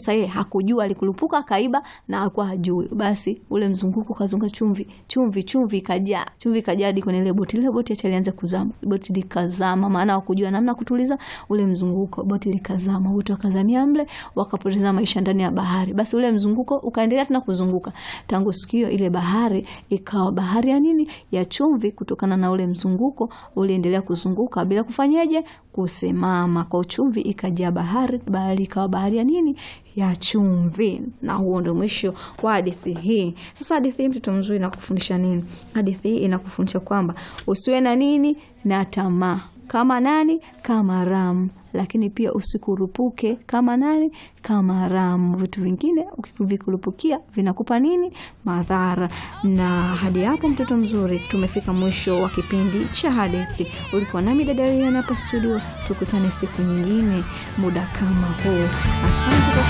sasa yeye hakujua, alikurupuka akaiba na alikuwa hajui. Basi ule mzunguko kazunga chumvi chumvi chumvi ikajaa chumvi ikajaa hadi kwenye ile boti. Ile boti acha ilianza kuzama, boti likazama, maana hakujua namna kutuliza ule mzunguko. Boti likazama, wote wakazamia mle, wakapoteza maisha ndani ya bahari. Basi ule mzunguko ukaendelea tena kuzunguka. Tangu siku hiyo ile bahari ikawa bahari ya nini? Ya chumvi, kutokana na ule mzunguko uliendelea kuzunguka bila kufanyaje kusimama. Kwa chumvi ikajaa bahari, bahari ikawa bahari ya nini? Ya chumvi. Na huo ndio mwisho wa hadithi hii. Sasa hadithi hii mtoto mzuri inakufundisha nini? Hadithi hii inakufundisha kwamba usiwe na nini na tamaa kama nani? Kama Ramu. Lakini pia usikurupuke kama nani? Kama Ramu. Vitu vingine ukivikurupukia vinakupa nini? Madhara. Na hadi hapo, mtoto mzuri, tumefika mwisho wa kipindi cha hadithi. Ulikuwa nami dada Riana hapa studio, tukutane siku nyingine muda kama huu. Asante kwa